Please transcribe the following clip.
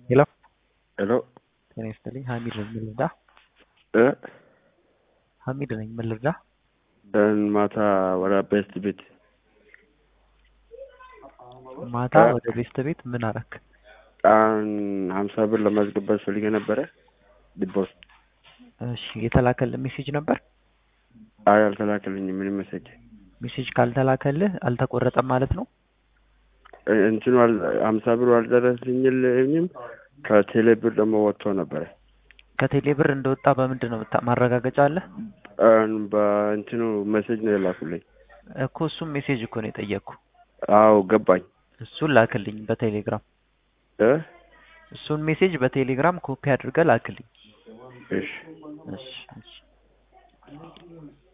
ሄሎ ሄሎ ጤና ይስጥልኝ። ሀሚድ ነኝ። ምን ልርዳ? እ ሀሚድ ነኝ። ምን ልርዳ? ደን ማታ ወደ ቤስት ቤት ማታ እ? ወደ ቤስት ቤት ምን አረክ? ቃን ሀምሳ ብር ለማስገባት ፈልጌ ነበረ ዲቦስ እሺ የተላከልህ ሜሴጅ ነበር? አይ አልተላከልኝም ምንም መሰጅ ሜሴጅ ካልተላከልህ አልተቆረጠም ማለት ነው? እንትኑ አል- ሀምሳ ብሩ አልደረስልኝም ከቴሌ ብር ደግሞ ወጥቶ ነበረ ከቴሌ ብር እንደወጣ በምንድን ነው የምታ- ማረጋገጫ አለ? ቃን በእንትኑ መሴጅ ነው የላኩልኝ እኮ እሱም ሜሴጅ እኮ ነው የጠየቅኩ። አዎ ገባኝ እሱን ላክልኝ በቴሌግራም። እ እሱን ሜሴጅ በቴሌግራም ኮፒ አድርገህ ላክልኝ። እሺ እሺ እሺ